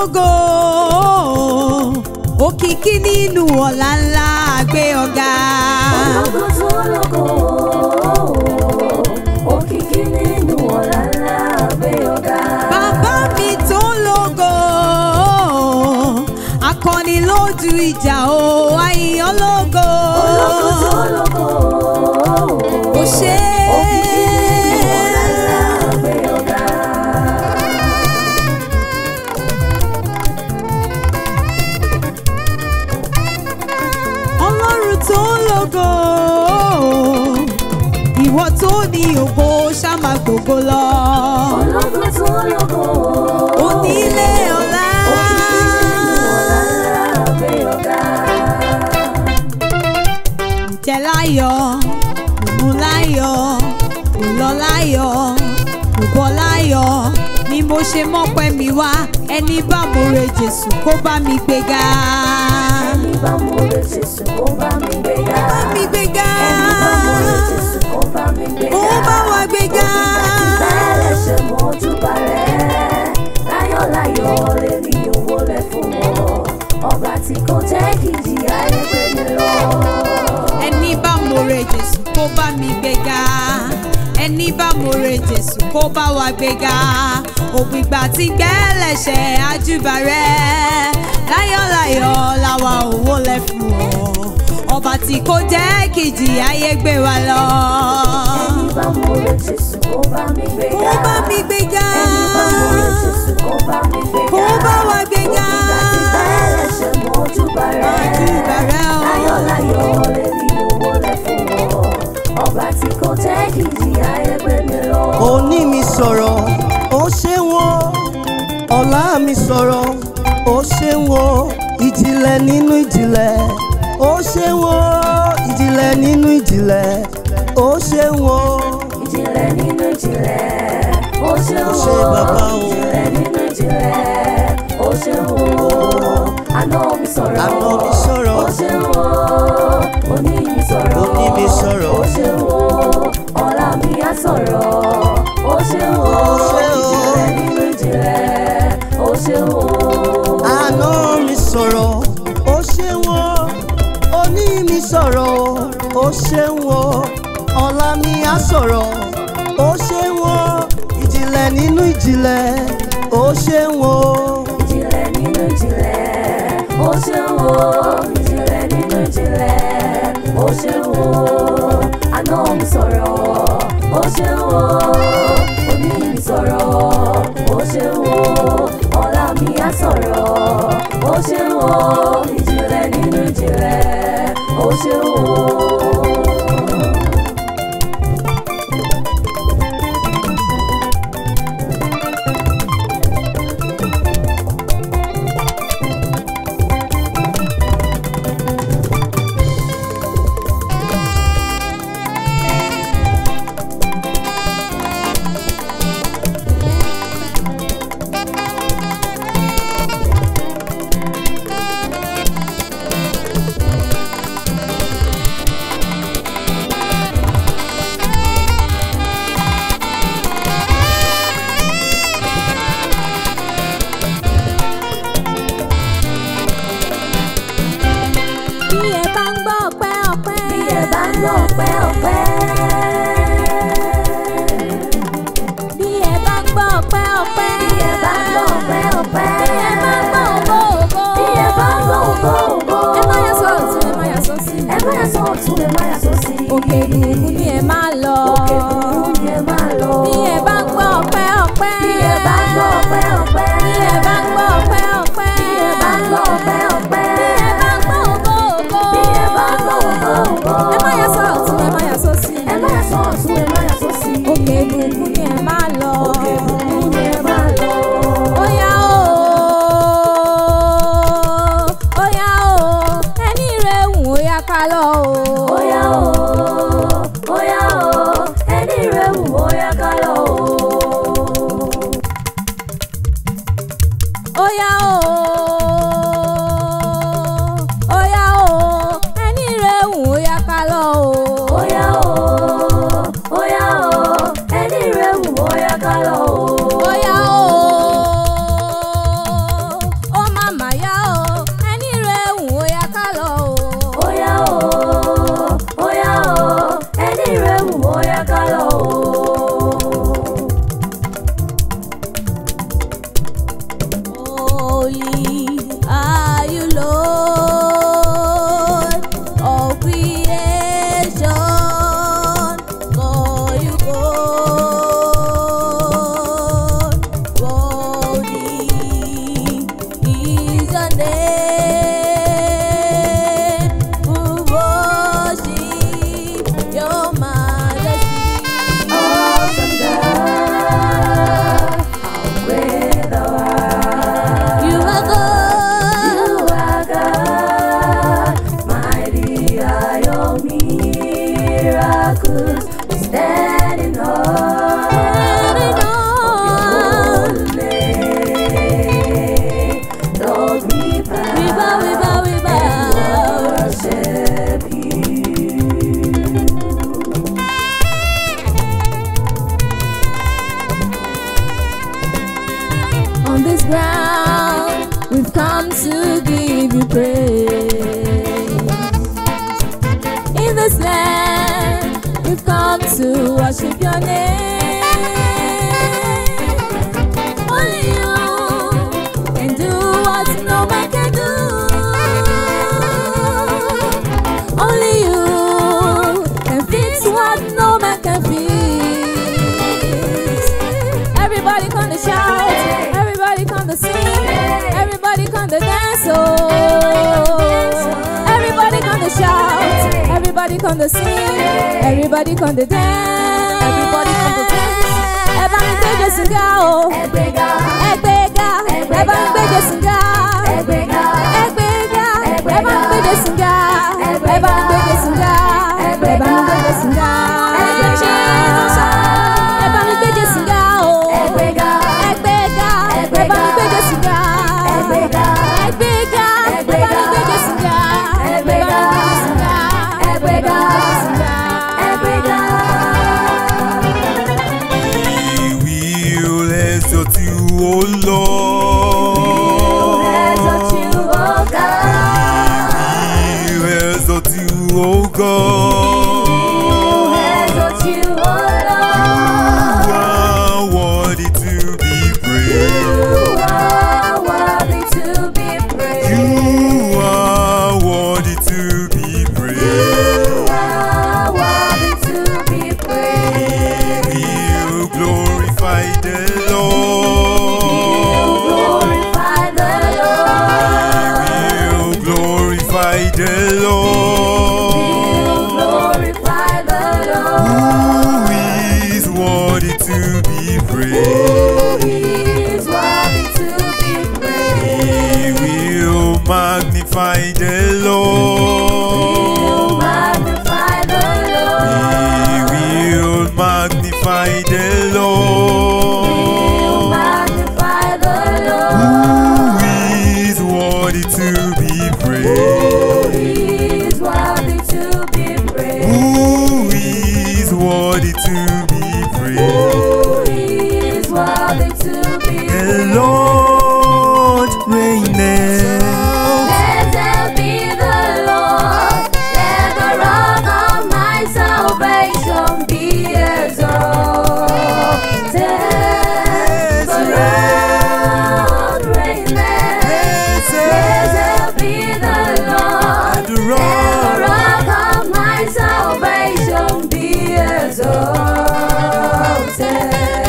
lógo òkìkí nínú ọ̀la ńlá gbé ọ̀gá. ológo tó lógo òkìkí nínú ọ̀la ńlá gbé ọ̀gá. bàbá mi tó lógo akọni lójú ìjà o àyìnbó lógo. ológo tó lógo kò ṣe òkìkí nínú ọ̀la ńlá gbé ọ̀gá. ọlọ́run tó lógo ìwọ tó ní ògo ṣá máa gbògo lọ. ológo tó lógo onílé ọlá. òkìkí nínú ọ̀la ńlá gbé ọ̀gá. jẹ láyọ̀ mú láyọ̀ kò lọ láyọ̀ kò bọ̀ láyọ̀ ni mo ṣe mọ́pẹ́ mi wá ẹni bá mo re jésù kó bá mi gbéga. ẹni bá mo lè Jésù kó bá mi gbéga. bá mi gbéga. ẹni bá mo lè Jésù kó bá mi gbéga. ó bá wa gbéga. bẹ́ẹ̀ ṣe mọ́júbà rẹ̀ láyọ̀láyọ̀ lè ní owó lẹ̀ fún wọn ọba tí kò jẹ́ kí ìjìyà rẹ̀ gbé mi lọ. ẹni bá mo re jésù kó bá mi gbéga ẹni bá mo re jésù kó bá wa gbéga ògbìgbà tí gbẹ́lẹ̀ṣẹ̀ àjùbà rẹ̀ láyọ̀láyọ̀ làwa òwò lẹ̀ fún ọ ọba tí kò jẹ́ kìjì ayé gbé wa lọ. ẹni bá mo lè Jésù kó bá mi gbéga. kó bá mi gbéga ẹni bá mo lè Jésù kó bá mi gbéga. kó bá wa gbéga. ògbìgbà tí bẹ́ẹ̀ ṣe mọ́júbà rẹ̀ Àjùbà rẹ̀ o. láyọ̀láyọ̀ lè ní owó lẹ̀ fún wọn ọba tí kò jẹ́ kí ìjìyà rẹ̀ gbé mi lọ. òní mi sọ̀rọ̀ ó ṣe wọ́n ọ̀la mi sọ̀rọ̀ ó ṣe wọ́n ìjìnlẹ̀ nínú ìjìnlẹ̀ ó ṣe wọ́n ìjìnlẹ̀ nínú ìjìnlẹ̀ ó ṣe wọ́n. ìjìnlẹ̀ nínú ìjìnlẹ̀ ó ṣe Ó wò ṣe bàbá o. ìjìnlẹ̀ nínú ìjìnlẹ̀ ó ṣe wò àná mi sọ̀rọ̀ Àná mi sọ̀rọ̀. ó ṣe wò òní mi sọ̀rọ̀ Òní mi sọ̀rọ̀. ó ṣe wò ọ̀la mi á sọ̀rọ̀ ó ṣe wò Ó ṣe o. ìjìnlẹ̀ nínú ìjìnlẹ̀ ó ṣe wò. àná mi sọ̀rọ̀ ó ṣe wọ́n òní mi sọ̀rọ̀ ó ṣe wọ́n ọ̀la mi á sọ̀rọ̀ ó ṣe wọ́n ìjìnlẹ̀ nínú ìjìnlẹ̀ ó ṣe wọ́n. ìjìnlẹ̀ nínú ìjìnlẹ̀ ó ṣe wò ìjìnlẹ̀ nínú ìjìnlẹ̀ ó ṣe wò àná mi sọ̀rọ̀ ó ṣe wò òní mi sọ̀rọ̀ ó ṣe wò ọ̀la mi á sọ̀rọ̀ ó ṣe wò ìjìnlẹ̀ nínú ìjìnlẹ̀ ó ṣe wò. bí ẹ bá ń gbọ́ ọpẹ́ ọpẹ́. bí ẹ bá ń gbọ́ ọpẹ́ ọpẹ́. bí ẹ bá ń gbọ́ ọpẹ́ ọpẹ́. bí ẹ bá ń gbọ́ ọpẹ́ ọpẹ́. bí ẹ bá ń gbọ́ ògo ògo. bí ẹ bá ń gbọ́ ògo ògo. ẹ má yà sọ ọ̀tún ẹ má yà sọ sí. ẹ má yà sọ ọ̀tún ẹ má yà sọ sí. òkè ìbùkún ni ẹ máa lọ. òkè ìbùkún ni ẹ máa lọ. bí ẹ bá ń gbọ́ ọpẹ́ ọpẹ́. bí ẹ bá ń gbọ́ ọpẹ́ ọpẹ́. bí ẹ bá ń gbọ́ ọpẹ́ ọpẹ́. bí ẹ bá ń gbọ́ ọpẹ́ ọpẹ́. bí ẹ bá ń gbọ́ ògo ògo. bí ẹ bá ń gbọ́ ògo ògo. ẹ má yà sọ ọ̀tún ẹ má yà sọ sí. ẹ má yà sọ ọ̀tún ẹ má yà sọ sí. òkè ìbùkún ni ẹ máa lọ. òkè ìbùkún ni ẹ máa lọ. Óyá o, óyá o, ẹni rẹ̀ wù óyá ká lọ o. Óyá o, óyá o, ẹni rẹ̀ wù óyá ká lọ o. Óyá o, óyá o, ẹni rẹ̀ wù óyá ká lọ o. Óyá o, óyá o, ẹni rẹ̀ wù óyá ká lọ o. ground, we've come to give you praise. In this land, we've come to worship your name. Only you can do what no man can do. Only you can fix what no man can fix. Everybody come to shout, everybody come to sing, everybody come to dance. Oh, everybody come to shout, everybody come to sing, everybody come to dance. Everybody come to dance. Ẹ bá mi gbé Jésù ga o, Ẹgbẹ́ga, ẹ gbé ga, ẹ bá mi gbé Jésù ga. ẹgbẹ́ga, Ẹ gbé ga, ẹ bá mi gbé Jésù ga. Ẹ bá mi gbé Jésù ga. Ẹ bá mi gbé Jésù ga. Ẹ gbé Jésù ga. Ẹ bá mi gbé Jésù ga o. ẹgbẹ́ga, Ẹ gbé ga, ẹ bá mi gbé Jésù ga. ẹgbẹ́ga, Ẹ gbé ga, ẹ bá mi gbé Jésù ga. Ẹ bá mi gbé Jésù ga. Ẹ bá mi gbé Jésù ga. ẹgbẹ́ga. We will exalt you, O Lord. Exalt you, oh God. We will exalt you, O God. Exalt you, oh You Lord. are worthy to be praised. You are worthy to be praised. You are worthy to be praised. You are worthy to be praised. We will glorify the Lord. Glorify the Lord. We will glorify the Lord. Glorify the Lord. Who is worthy to be praised? He is worthy to be praised. We will magnify the Lord. Magnify the Lord. We will magnify the Lord. Magnify the Lord. Who is worthy to be praised? He is worthy to be praised. Who is worthy to be praised? He is worthy to be The praised. Lord reigneth. Blessed be the Lord. Let the rock of my salvation be exalted. The Lord reigneth. Blessed be the Lord. The Let the rock rock of my salvation be exalted.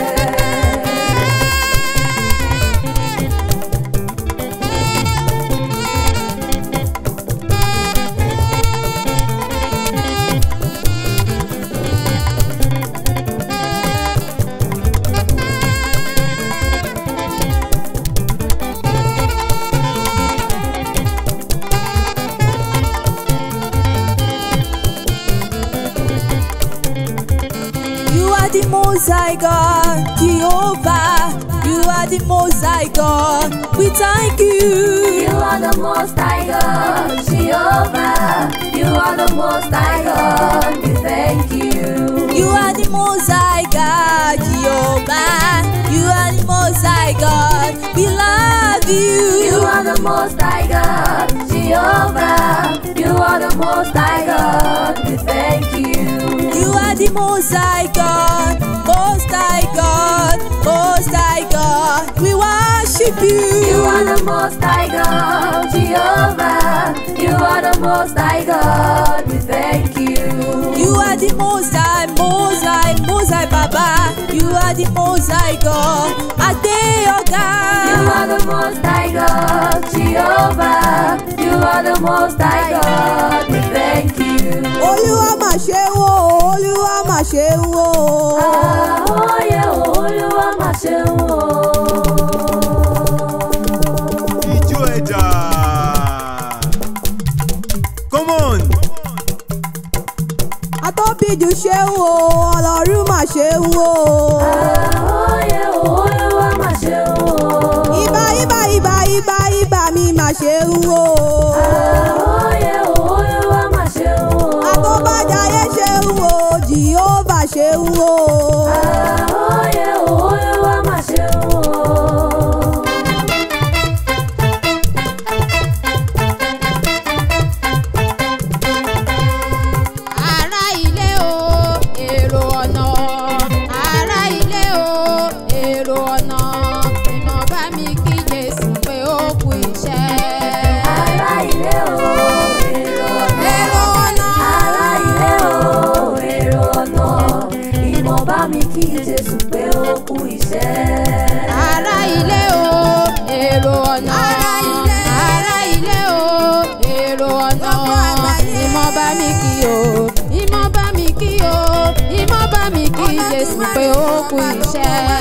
You are the most high God, Jehovah. You are the most high God. We thank you. You are the most high God, Jehovah. You are the most high God. We thank you. You are the most high God, Jehovah. You are the most high God. We love you. You are the most high God, Jehovah. You are the most high God. We thank you. You are the most high God, most high God, most high God. We worship you. You are the most high God, Jehovah. You are the most high God. We thank you. You are the most high, most high, most high Baba. You are the most high God. Ade You Oga. are the most high God, Jehovah. You are the most high God. We thank you. Olúwa mà ṣe wò, Olúwa mà ṣe wò. Àhóyè Olúwa mà ṣeun o. Ijó ẹja. Come on. Atóbijù ṣe wò, Ọlọ́run mà ṣe wò. Àhóyè Olúwa mà ṣeun o. Ibà ibà ibà ibà ibà mi mà ṣe wò. Àhóyè Olúwa mà ṣeun o. Àtọ́bàjáyé ṣe wò, Jìhóbà ṣe wò. Àhóyè Olúwa mà ṣeun o. mi kí Jésù pé ó kú iṣẹ́. ará ilé o èrò ọ̀nà ará ilé o èrò ọ̀nà ìmọ̀ bá mi kí o ìmọ̀ bá mi kí o ìmọ̀ bá mi kí Jésù pé ó kú iṣẹ́.